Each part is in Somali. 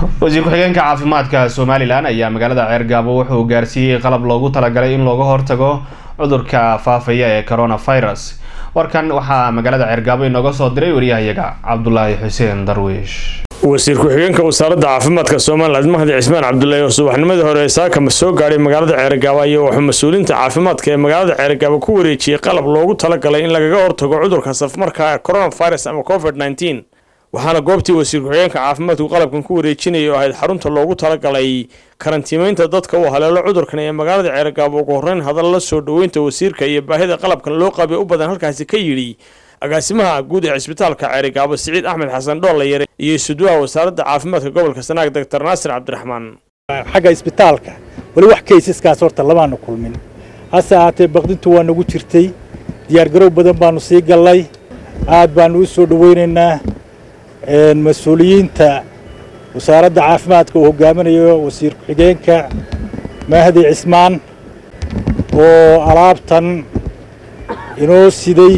wasiir ku-xigeenka caafimaadka somalilan ayaa magaalada ceergaabo wuxuu gaarsiiyey qalab loogu talagalay in looga hortago cudurka faafaya ee coronavirus warkan waxaa magaalada ceergaabo inooga soo diray wariyahayaga cabdulaahi xuseen darwiish wasiir ku-xigeenka wasaaradda caafimaadka somalilan mahdi cismaan cabdullaahi oo subaxnimadii hore saakama soo gaadhay magaalada ceergaabo ayaa wuxuu mas-uuliinta caafimaadka ee magaalada ceergaabo ku wareejiyey qalab loogu talagalay in lagaga hortago cudurka safmarka coronavirus ama covid nneteen waxaana goobtii wasiir ku-xigeenka caafimaadku qalabkan ku wareejinayay oo ahayd xarunta loogu talagalay karantiimeynta dadka uu haleelo cudurkan ee magaalada ceergaabo ugu horreyn hadalla soo dhoweynta wasiirka iyo baahida qalabkan loo qabay u badan halkaasi ka yidhi agaasimaha guud ee cisbitaalka ceerigaabo siciid axmed xasan dhoolayare iyo isuduwaha wasaaradda caafimaadka gobolka sanaag doctor naasir cabdiraxmaan xagga isbitaalka weli wax kaysaskaas horta lamaanu kulmin hase ahaatee baqdintu waa nagu jirtay diyaargarow badan baanu sii gallay aad baanu u soo dhoweynaynaa mas-uuliyiinta wasaaradda caafimaadka uu hogaaminayo wasiir ku-xigeenka mahdi cismaan oo alaabtan inoo siday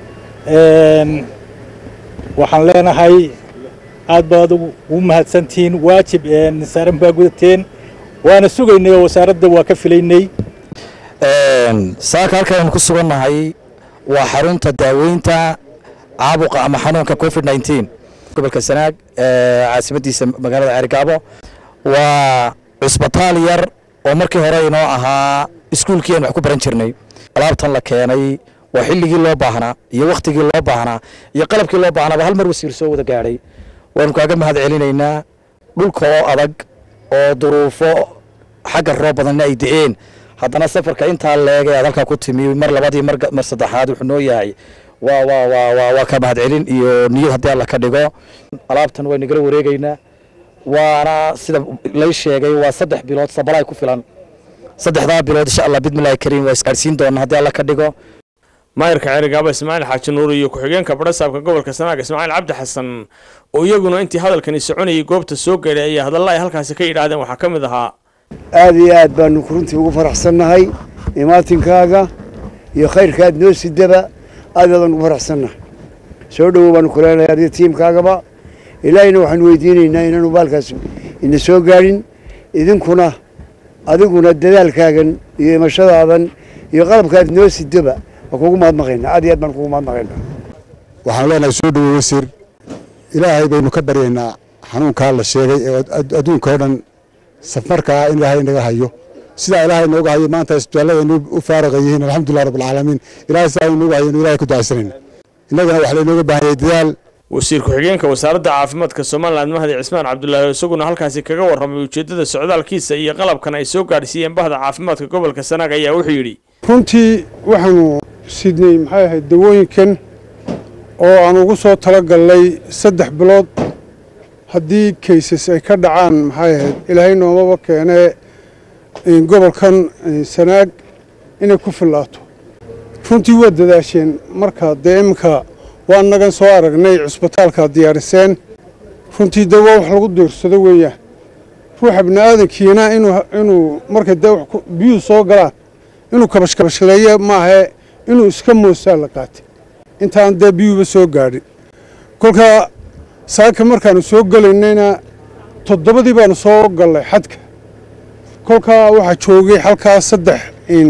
waxaan leenahay aad baad ugu mahadsantihiin waajib saaran baa gudateen waana sugaynay oo wasaaradda waa ka filaynay saaka halkaanu ku sugannahay waa xarunta daaweynta caabuqa ama xanuunka covid nneteen gobolka sanaag caasimadiisa magaalada ceerigaabo waa cusbitaal yar oo markii hore inoo ahaa iskuulkii aan wax ku baran jirnay alaabtan la keenay waa xilligii loo baahnaa iyo wakhtigii loo baahnaa iyo qalabkii loo baahnaaba hal mar wasiir soo wada gaadhay waanu kaaga mahad celinaynaa dhulka oo adag oo duruufo xagga roob badanna ay da-een haddana safarka intaa leegay aad halkaa ku timi mar labadii mar saddexaad wuxuu noo yahay waa waa waa waa waa ka mahad celin iyo niyad haddii alla ka dhigo alaabtan waa nagala wareegaynaa waana sida lay sheegay waa saddex bilood sabalaay ku filan saddexdaa bilood insha allah bidmillahi kariim waa isgaadhsiin doona haddii alla ka dhigo maayirka ceerigaabo ismaaciil xaaji nuur iyo ku-xigeenka badhasaabka gobolka sanaag ismaaciil cabdi xasan oo iyaguna intii hadalkani soconayay goobta soo gaadhay ayaa hadalla ay halkaasi ka yidhaahdeen waxaa ka mid ahaa aad iyo aad baanu runtii ugu faraxsannahay imaatinkaaga iyo khayrkaad noo sidaba aad baadaan ugu faraxsannahay soo dhowow baanu ku leenahay adiga tiimkaagaba ilaahayna waxaanu weydiinaynaa inaanu baalkaas ina soo gaadhin idinkuna adiguna dadaalkaagan iyo imashadaadan iyo qalabkaad noo sidaba waa kugu mahadnaqaynaa aad iyo aad baan kugu mahadnaqaynaa waxaan leenahay soo dhowow wasiir ilaahay baynu ka baryaynaa xanuunkaa la sheegay ee adduunka oo dhan safmarkaa in ilaahay inaga hayo sidaa ilaahay nooga hayo maanta isbitaalladaynu u faaraqa yihiin alxamdulilah rabbilcaalamiin ilahay sidaa inooga hayo inu ilahay ku ducaysanayna innagana waxaa laynooga baahanyay dadaal wasiir ku-xigeenka wasaaradda caafimaadka somalilan mahdi cismaan cabdulaahi isaguna halkaasi kaga warramay ujeeddada socdaalkiisa iyo qalabkan ay soo gaadhsiiyeen bahda caafimaadka gobolka sanaag ayaa wuxuu yidhi runtii waxaanu sidnay maxay ahayd dawooyinkan oo aan ugu soo talagallay saddex bilood haddii kaysas ay ka dhacaan maxay ahayd ilaahay noomaba keenee gobolkan sanaag inay ku fillaato runtii waa dadaasheen marka dee iminka waa nagan soo aragnay cusbitaalkaa diyaariseen runtii dee waa wax lagu diirsado weeyaan ruuxa bini'aadankiina inuu markay dee biyuhu soo galaan inuu kabashkabashleeye maahae inuu iska moosaa la qaatay intaan dee biyuhuba soo gaadhin kolkaa saaka markaanu soo gelaynayna toddobadii baanu soo gallay xadka kolkaa waxaa joogay halkaa saddex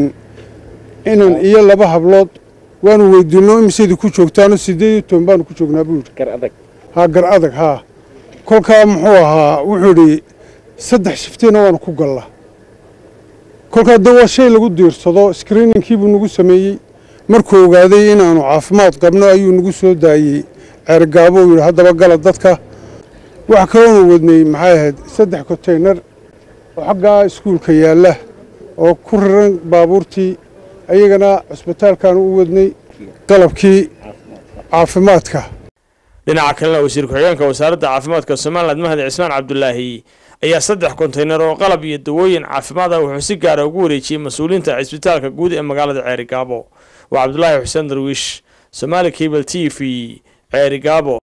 inan iyo laba hablood waanu weydiinno imiseydii ku joogtaano siddeed iyo toban baanu ku joognaa buu yidhi haa gar adag haa kolkaa muxuu ahaa wuxuu idhi saddex shiftiina waanu ku gallaa kolkaa dee waa shay lagu diirsado skriininkii buu nagu sameeyey markuu ogaaday inaannu caafimaad qabno ayuu nagu soo daayey ceergaabo uu yidhi haddaba gala dadka waxa kaloonu wadnay maxay ahayd saddex konteynar oo xaggaa iskuulka yaalla oo ku riran baabuurtii ayagana cusbitaalkaanu u wadnay qalabkii caafimaadka dhinaca kalena wasiir ku-xigeenka wasaaradda caafimaadka somalilan mahdi cismaan cabdulaahi ayaa saddex konteynar oo qalab iyo dawooyin caafimaad ah wuxuu si gaara ugu wareejiyey mas-uuliyiinta cisbitaalka guud ee magaalada ceerigaabo waa cabdulaahi xuseen darwiish somaali cable t v ceerigaabo